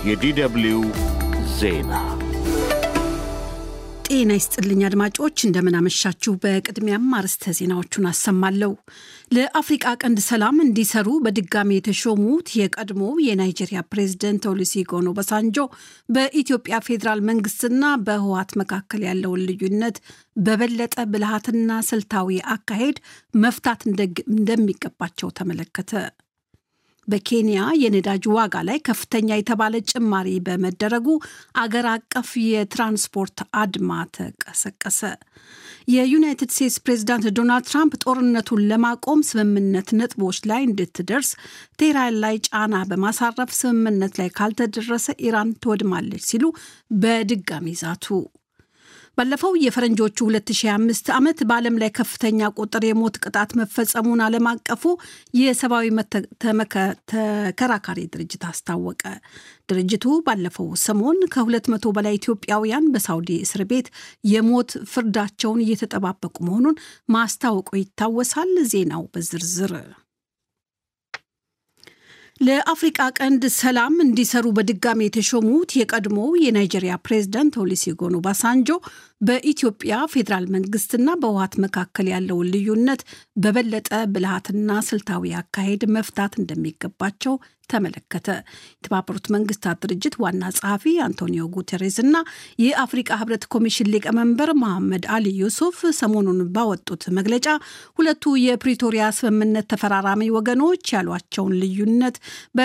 የዲደብልዩ ዜና ጤና ይስጥልኝ አድማጮች፣ እንደምናመሻችሁ። በቅድሚያም አርዕስተ ዜናዎቹን አሰማለሁ። ለአፍሪቃ ቀንድ ሰላም እንዲሰሩ በድጋሚ የተሾሙት የቀድሞው የናይጄሪያ ፕሬዝደንት ኦሉሴጉን ኦባሳንጆ በኢትዮጵያ ፌዴራል መንግስትና በህወሓት መካከል ያለውን ልዩነት በበለጠ ብልሃትና ስልታዊ አካሄድ መፍታት እንደሚገባቸው ተመለከተ። በኬንያ የነዳጅ ዋጋ ላይ ከፍተኛ የተባለ ጭማሪ በመደረጉ አገር አቀፍ የትራንስፖርት አድማ ተቀሰቀሰ። የዩናይትድ ስቴትስ ፕሬዚዳንት ዶናልድ ትራምፕ ጦርነቱን ለማቆም ስምምነት ነጥቦች ላይ እንድትደርስ ቴህራን ላይ ጫና በማሳረፍ ስምምነት ላይ ካልተደረሰ ኢራን ትወድማለች ሲሉ በድጋሚ ዛቱ። ባለፈው የፈረንጆቹ 2025 ዓመት በዓለም ላይ ከፍተኛ ቁጥር የሞት ቅጣት መፈጸሙን ዓለም አቀፉ የሰብአዊ ተከራካሪ ድርጅት አስታወቀ። ድርጅቱ ባለፈው ሰሞን ከ200 በላይ ኢትዮጵያውያን በሳውዲ እስር ቤት የሞት ፍርዳቸውን እየተጠባበቁ መሆኑን ማስታወቁ ይታወሳል። ዜናው በዝርዝር ለአፍሪቃ ቀንድ ሰላም እንዲሰሩ በድጋሚ የተሾሙት የቀድሞው የናይጄሪያ ፕሬዝዳንት ኦሉሴጉን ኦባሳንጆ በኢትዮጵያ ፌዴራል መንግስትና በህወሓት መካከል ያለውን ልዩነት በበለጠ ብልሃትና ስልታዊ አካሄድ መፍታት እንደሚገባቸው ተመለከተ። የተባበሩት መንግስታት ድርጅት ዋና ጸሐፊ አንቶኒዮ ጉተሬዝ እና የአፍሪቃ ህብረት ኮሚሽን ሊቀመንበር መሐመድ አሊ ዩሱፍ ሰሞኑን ባወጡት መግለጫ ሁለቱ የፕሪቶሪያ ስምምነት ተፈራራሚ ወገኖች ያሏቸውን ልዩነት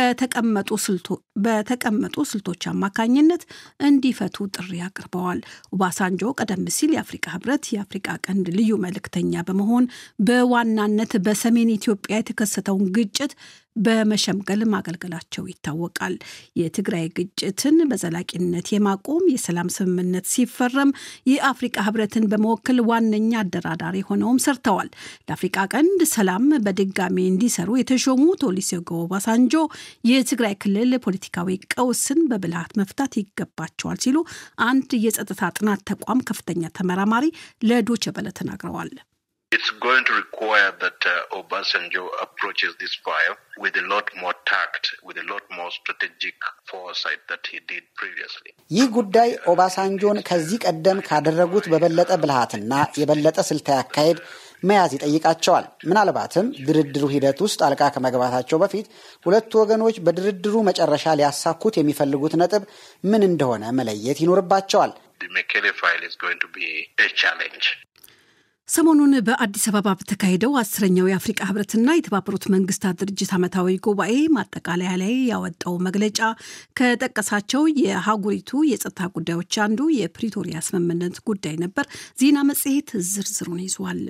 በተቀመጡ ስልቶች አማካኝነት እንዲፈቱ ጥሪ አቅርበዋል። ኦባሳንጆ ቀደም ሲል የአፍሪቃ ህብረት የአፍሪቃ ቀንድ ልዩ መልእክተኛ በመሆን በዋናነት በሰሜን ኢትዮጵያ የተከሰተውን ግጭት በመሸምገል ማገልገላቸው ይታወቃል። የትግራይ ግጭትን በዘላቂነት የማቆም የሰላም ስምምነት ሲፈረም የአፍሪቃ ህብረትን በመወከል ዋነኛ አደራዳሪ ሆነውም ሰርተዋል። ለአፍሪቃ ቀንድ ሰላም በድጋሚ እንዲሰሩ የተሾሙት ኦሉሴጉን ኦባሳንጆ የትግራይ ክልል ፖለቲካዊ ቀውስን በብልሃት መፍታት ይገባቸዋል ሲሉ አንድ የጸጥታ ጥናት ተቋም ከፍተኛ ተመራማሪ ለዶቼ ቬለ ተናግረዋል። It's going to require that uh, Obasanjo approaches this file with a lot more tact, with a lot more strategic foresight that he did previously. ይህ ጉዳይ ኦባሳንጆን ከዚህ ቀደም ካደረጉት በበለጠ ብልሃትና የበለጠ ስልታዊ አካሄድ መያዝ ይጠይቃቸዋል። ምናልባትም ድርድሩ ሂደት ውስጥ ጣልቃ ከመግባታቸው በፊት ሁለቱ ወገኖች በድርድሩ መጨረሻ ሊያሳኩት የሚፈልጉት ነጥብ ምን እንደሆነ መለየት ይኖርባቸዋል። The Mekele file is going to be a challenge. ሰሞኑን በአዲስ አበባ በተካሄደው አስረኛው የአፍሪቃ ህብረትና የተባበሩት መንግስታት ድርጅት ዓመታዊ ጉባኤ ማጠቃለያ ላይ ያወጣው መግለጫ ከጠቀሳቸው የሀገሪቱ የጸጥታ ጉዳዮች አንዱ የፕሪቶሪያ ስምምነት ጉዳይ ነበር። ዜና መጽሔት ዝርዝሩን ይዟል።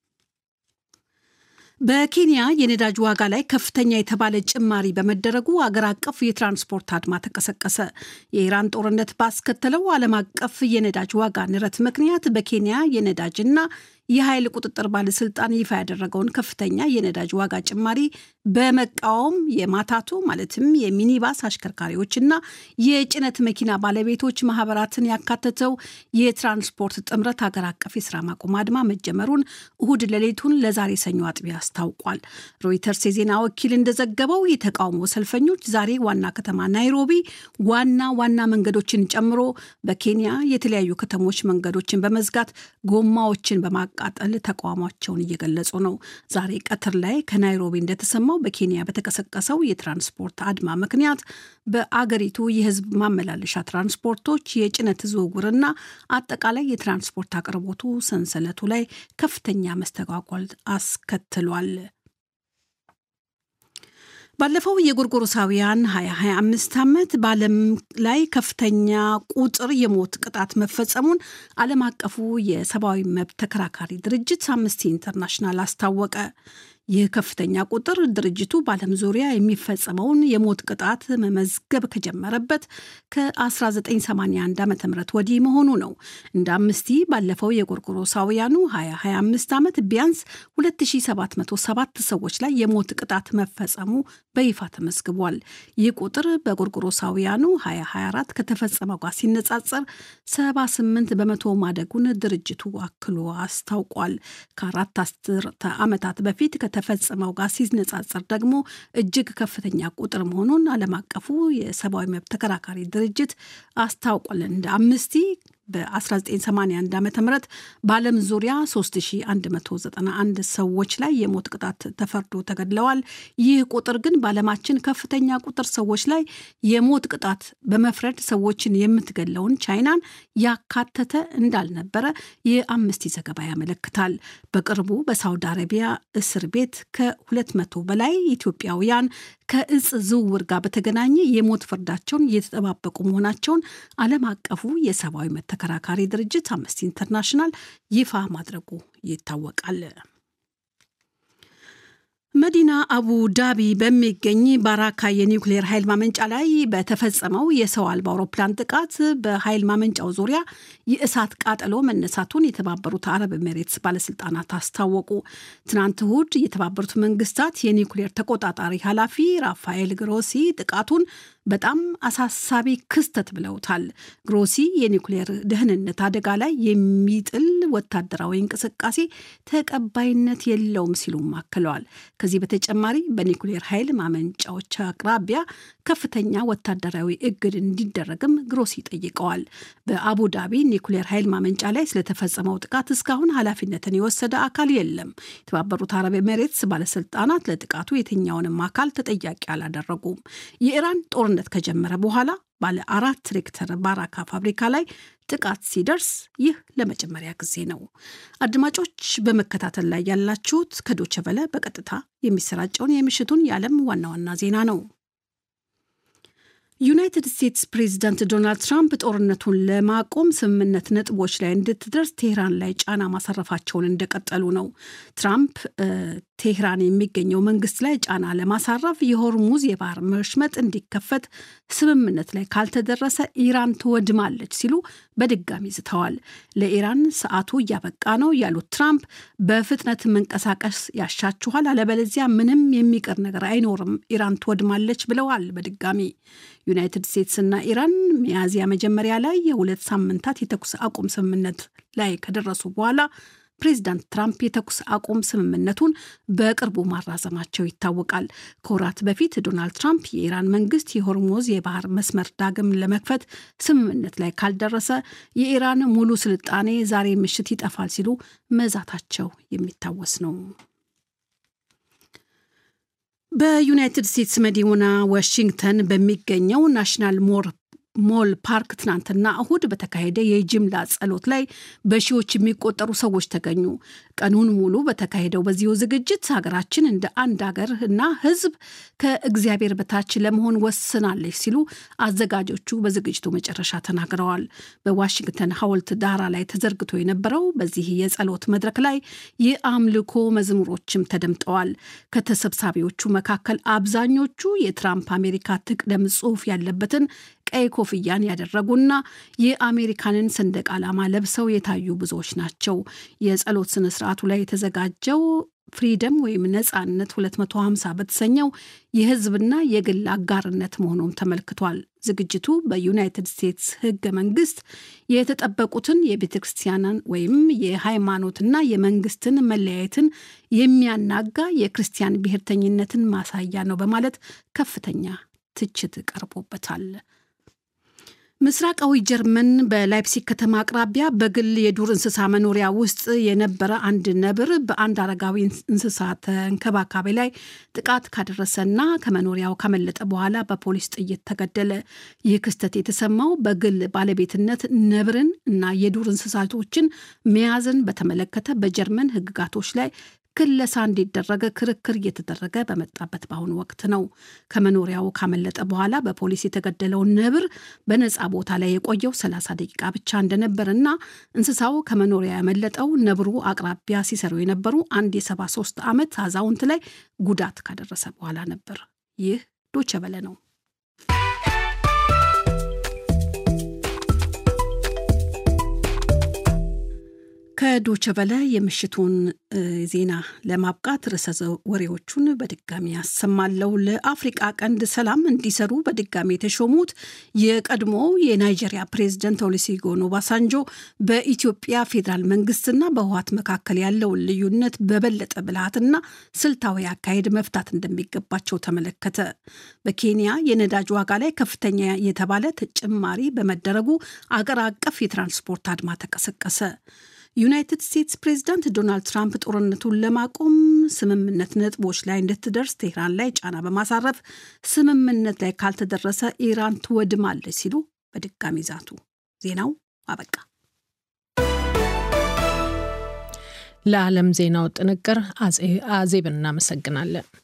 በኬንያ የነዳጅ ዋጋ ላይ ከፍተኛ የተባለ ጭማሪ በመደረጉ አገር አቀፍ የትራንስፖርት አድማ ተቀሰቀሰ። የኢራን ጦርነት ባስከተለው ዓለም አቀፍ የነዳጅ ዋጋ ንረት ምክንያት በኬንያ የነዳጅና የኃይል ቁጥጥር ባለስልጣን ይፋ ያደረገውን ከፍተኛ የነዳጅ ዋጋ ጭማሪ በመቃወም የማታቱ ማለትም የሚኒባስ አሽከርካሪዎችና የጭነት መኪና ባለቤቶች ማህበራትን ያካተተው የትራንስፖርት ጥምረት ሀገር አቀፍ የስራ ማቆም አድማ መጀመሩን እሁድ ሌሊቱን ለዛሬ ሰኞ አጥቢያ አስታውቋል። ሮይተርስ የዜና ወኪል እንደዘገበው የተቃውሞ ሰልፈኞች ዛሬ ዋና ከተማ ናይሮቢ ዋና ዋና መንገዶችን ጨምሮ በኬንያ የተለያዩ ከተሞች መንገዶችን በመዝጋት ጎማዎችን በማ ቃጠል ተቃውሟቸውን እየገለጹ ነው። ዛሬ ቀትር ላይ ከናይሮቢ እንደተሰማው በኬንያ በተቀሰቀሰው የትራንስፖርት አድማ ምክንያት በአገሪቱ የሕዝብ ማመላለሻ ትራንስፖርቶች የጭነት ዝውውርና አጠቃላይ የትራንስፖርት አቅርቦቱ ሰንሰለቱ ላይ ከፍተኛ መስተጓጎል አስከትሏል። ባለፈው የጎርጎሮሳውያን 2025 ዓመት በዓለም ላይ ከፍተኛ ቁጥር የሞት ቅጣት መፈጸሙን ዓለም አቀፉ የሰብአዊ መብት ተከራካሪ ድርጅት አምነስቲ ኢንተርናሽናል አስታወቀ። ይህ ከፍተኛ ቁጥር ድርጅቱ በዓለም ዙሪያ የሚፈጸመውን የሞት ቅጣት መመዝገብ ከጀመረበት ከ1981 ዓ ም ወዲህ መሆኑ ነው። እንደ አምስቲ ባለፈው የጎርጎሮሳውያኑ 2025 ዓመት ቢያንስ 2707 ሰዎች ላይ የሞት ቅጣት መፈጸሙ በይፋ ተመዝግቧል። ይህ ቁጥር በጎርጎሮሳውያኑ 2024 ከተፈጸመው ጋር ሲነጻጸር 78 በመቶ ማደጉን ድርጅቱ አክሎ አስታውቋል። ከአራት አስርተ ዓመታት በፊት ከተፈጸመው ጋር ሲነጻጸር ደግሞ እጅግ ከፍተኛ ቁጥር መሆኑን ዓለም አቀፉ የሰብአዊ መብት ተከራካሪ ድርጅት አስታውቋል። እንደ አምነስቲ በ1981 ዓ ም በዓለም ዙሪያ 3191 ሰዎች ላይ የሞት ቅጣት ተፈርዶ ተገድለዋል። ይህ ቁጥር ግን በዓለማችን ከፍተኛ ቁጥር ሰዎች ላይ የሞት ቅጣት በመፍረድ ሰዎችን የምትገለውን ቻይናን ያካተተ እንዳልነበረ የአምነስቲ ዘገባ ያመለክታል። በቅርቡ በሳውዲ አረቢያ እስር ቤት ከ200 በላይ ኢትዮጵያውያን ከእጽ ዝውውር ጋር በተገናኘ የሞት ፍርዳቸውን እየተጠባበቁ መሆናቸውን ዓለም አቀፉ የሰብአዊ መብት ተከራካሪ ድርጅት አምነስቲ ኢንተርናሽናል ይፋ ማድረጉ ይታወቃል። መዲና አቡ ዳቢ በሚገኝ ባራካ የኒውክሌር ኃይል ማመንጫ ላይ በተፈጸመው የሰው አልባ አውሮፕላን ጥቃት በኃይል ማመንጫው ዙሪያ የእሳት ቃጠሎ መነሳቱን የተባበሩት አረብ ኤሜሬትስ ባለስልጣናት አስታወቁ። ትናንት እሁድ የተባበሩት መንግስታት የኒውክሌር ተቆጣጣሪ ኃላፊ ራፋኤል ግሮሲ ጥቃቱን በጣም አሳሳቢ ክስተት ብለውታል። ግሮሲ የኒውክሌር ደህንነት አደጋ ላይ የሚጥል ወታደራዊ እንቅስቃሴ ተቀባይነት የለውም ሲሉም አክለዋል። ከዚህ በተጨማሪ በኒውክሌር ኃይል ማመንጫዎች አቅራቢያ ከፍተኛ ወታደራዊ እግድ እንዲደረግም ግሮሲ ጠይቀዋል። በአቡዳቢ ኒውክሌር ኃይል ማመንጫ ላይ ስለተፈጸመው ጥቃት እስካሁን ኃላፊነትን የወሰደ አካል የለም። የተባበሩት አረብ ኤሜሬትስ ባለስልጣናት ለጥቃቱ የትኛውንም አካል ተጠያቂ አላደረጉም። የኢራን ጦርነት ከጀመረ በኋላ ባለ አራት ሬክተር ባራካ ፋብሪካ ላይ ጥቃት ሲደርስ ይህ ለመጀመሪያ ጊዜ ነው። አድማጮች በመከታተል ላይ ያላችሁት ከዶቸ ቨለ በቀጥታ የሚሰራጨውን የምሽቱን የዓለም ዋና ዋና ዜና ነው። ዩናይትድ ስቴትስ ፕሬዚዳንት ዶናልድ ትራምፕ ጦርነቱን ለማቆም ስምምነት ነጥቦች ላይ እንድትደርስ ቴህራን ላይ ጫና ማሳረፋቸውን እንደቀጠሉ ነው። ትራምፕ ቴህራን የሚገኘው መንግስት ላይ ጫና ለማሳረፍ የሆርሙዝ የባህር መሽመጥ እንዲከፈት ስምምነት ላይ ካልተደረሰ ኢራን ትወድማለች ሲሉ በድጋሚ ዝተዋል። ለኢራን ሰዓቱ እያበቃ ነው ያሉት ትራምፕ በፍጥነት መንቀሳቀስ ያሻችኋል፣ አለበለዚያ ምንም የሚቀር ነገር አይኖርም፣ ኢራን ትወድማለች ብለዋል። በድጋሚ ዩናይትድ ስቴትስና ኢራን ሚያዝያ መጀመሪያ ላይ የሁለት ሳምንታት የተኩስ አቁም ስምምነት ላይ ከደረሱ በኋላ ፕሬዚዳንት ትራምፕ የተኩስ አቁም ስምምነቱን በቅርቡ ማራዘማቸው ይታወቃል። ከወራት በፊት ዶናልድ ትራምፕ የኢራን መንግስት የሆርሙዝ የባህር መስመር ዳግም ለመክፈት ስምምነት ላይ ካልደረሰ የኢራን ሙሉ ስልጣኔ ዛሬ ምሽት ይጠፋል ሲሉ መዛታቸው የሚታወስ ነው። በዩናይትድ ስቴትስ መዲና ዋሽንግተን በሚገኘው ናሽናል ሞር ሞል ፓርክ ትናንትና እሁድ በተካሄደ የጅምላ ጸሎት ላይ በሺዎች የሚቆጠሩ ሰዎች ተገኙ። ቀኑን ሙሉ በተካሄደው በዚሁ ዝግጅት ሀገራችን እንደ አንድ ሀገር እና ሕዝብ ከእግዚአብሔር በታች ለመሆን ወስናለች ሲሉ አዘጋጆቹ በዝግጅቱ መጨረሻ ተናግረዋል። በዋሽንግተን ሐውልት ዳራ ላይ ተዘርግቶ የነበረው በዚህ የጸሎት መድረክ ላይ የአምልኮ መዝሙሮችም ተደምጠዋል። ከተሰብሳቢዎቹ መካከል አብዛኞቹ የትራምፕ አሜሪካ ትቅደም ጽሑፍ ያለበትን ቀይ ኮፍያን ያደረጉና የአሜሪካንን ሰንደቅ ዓላማ ለብሰው የታዩ ብዙዎች ናቸው። የጸሎት ስነ ስርዓቱ ላይ የተዘጋጀው ፍሪደም ወይም ነጻነት 250 በተሰኘው የህዝብና የግል አጋርነት መሆኑም ተመልክቷል። ዝግጅቱ በዩናይትድ ስቴትስ ህገ መንግስት የተጠበቁትን የቤተ ክርስቲያንን ወይም የሃይማኖትና የመንግስትን መለያየትን የሚያናጋ የክርስቲያን ብሔርተኝነትን ማሳያ ነው በማለት ከፍተኛ ትችት ቀርቦበታል። ምስራቃዊ ጀርመን በላይፕሲግ ከተማ አቅራቢያ በግል የዱር እንስሳ መኖሪያ ውስጥ የነበረ አንድ ነብር በአንድ አረጋዊ እንስሳ ተንከባካቢ ላይ ጥቃት ካደረሰና ከመኖሪያው ካመለጠ በኋላ በፖሊስ ጥይት ተገደለ። ይህ ክስተት የተሰማው በግል ባለቤትነት ነብርን እና የዱር እንስሳቶችን መያዝን በተመለከተ በጀርመን ሕግጋቶች ላይ ክለሳ እንዲደረገ ክርክር እየተደረገ በመጣበት በአሁኑ ወቅት ነው። ከመኖሪያው ካመለጠ በኋላ በፖሊስ የተገደለውን ነብር በነፃ ቦታ ላይ የቆየው 30 ደቂቃ ብቻ እንደነበርና እንስሳው ከመኖሪያ ያመለጠው ነብሩ አቅራቢያ ሲሰሩ የነበሩ አንድ የ73 ዓመት አዛውንት ላይ ጉዳት ካደረሰ በኋላ ነበር። ይህ ዶቸ በለ ነው። ከዶቸበለ የምሽቱን ዜና ለማብቃት ርዕሰ ወሬዎቹን በድጋሚ ያሰማለው። ለአፍሪቃ ቀንድ ሰላም እንዲሰሩ በድጋሚ የተሾሙት የቀድሞ የናይጄሪያ ፕሬዝደንት ኦሉሴጉን ኦባሳንጆ በኢትዮጵያ ፌዴራል መንግስትና በህወሓት መካከል ያለውን ልዩነት በበለጠ ብልሃትና ስልታዊ አካሄድ መፍታት እንደሚገባቸው ተመለከተ። በኬንያ የነዳጅ ዋጋ ላይ ከፍተኛ የተባለ ጭማሪ በመደረጉ አገር አቀፍ የትራንስፖርት አድማ ተቀሰቀሰ። ዩናይትድ ስቴትስ ፕሬዚዳንት ዶናልድ ትራምፕ ጦርነቱን ለማቆም ስምምነት ነጥቦች ላይ እንድትደርስ ቴህራን ላይ ጫና በማሳረፍ ስምምነት ላይ ካልተደረሰ ኢራን ትወድማለች ሲሉ በድጋሚ ዛቱ። ዜናው አበቃ። ለዓለም ዜናው ጥንቅር አዜብ እናመሰግናለን።